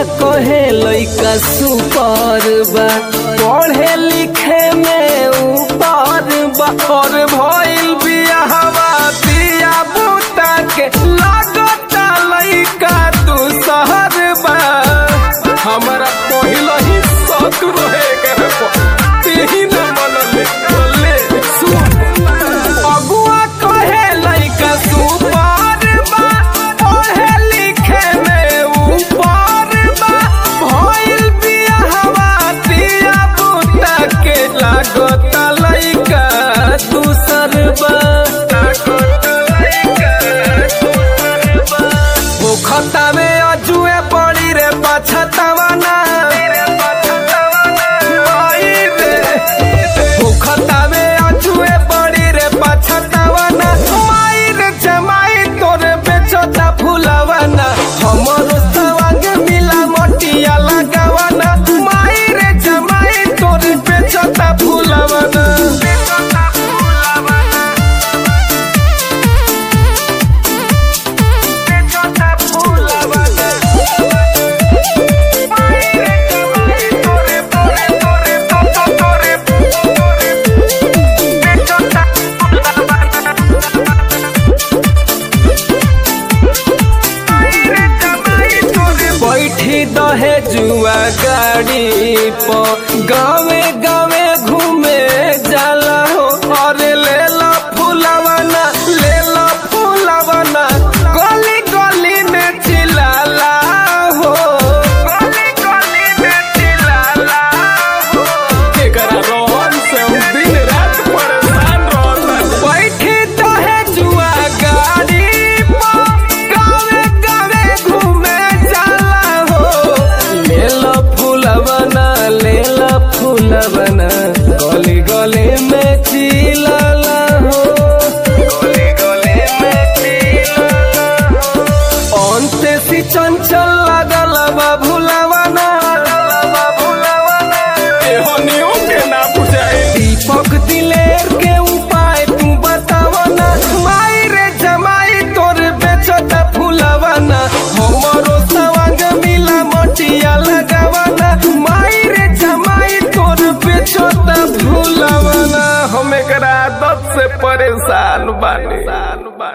कहे लइका सुपर बा पढ़े लिखे में ऊपर बा और भइल बियाहवा दिया बूटा के लागता लइका तू शहर बा हमरा पहिल ही शौक रहे के तेही न मनले बोले सुन अगुआ कहे लइका सुपर बा पढ़े लिखे में ऊपर बा भइल बियाहवा दिया बूटा के लागता लइका दूसर बा मुखता में अजुए पड़ी रे पछतावा ना आई रे मुखता में अजुए पड़ी रे पछतावा ना माई रे जमाई तोरे बेचता फुलावा ना हमरो सवांग मिला मोटिया लगावा ना माई रे जमाई तोरे बेचता फुलावा ना बेचता फुलावा ना बेचता फुलावा ना माई रे जमाई तोरे तोरे तोरे तोरे तोरे तोरे बेचता फुलावा ना बैठी दहे जुआ गाड़ी पर गावे गावे घूमे जाला हो और ले लो फुलवना ले लो फुलवना गली गली में चिल्लाला हो गली गली में चिल्लाला हो एकरा रोहन से हम दिन रात परेशान रहता बैठी दहे जुआ गाड़ी पर गावे गावे घूमे जाला हो ले लो फूलवना ले लो फूलवना गली गली में चिल्लाला हो गली गली में चिल्लाला हो अंते सी चंचल लागल बा भुलावना बा भुलावना एहो नियो के ना बुझाए दीपक दिलेर के उपाय तू बतावना माई रे जमाई तोर बेचता फुलावना हमरो सवांग मिला मोटिया लगावना माई रे जमाई तोर बेचता फुलावना हम एकरा आदत से परेशान बानी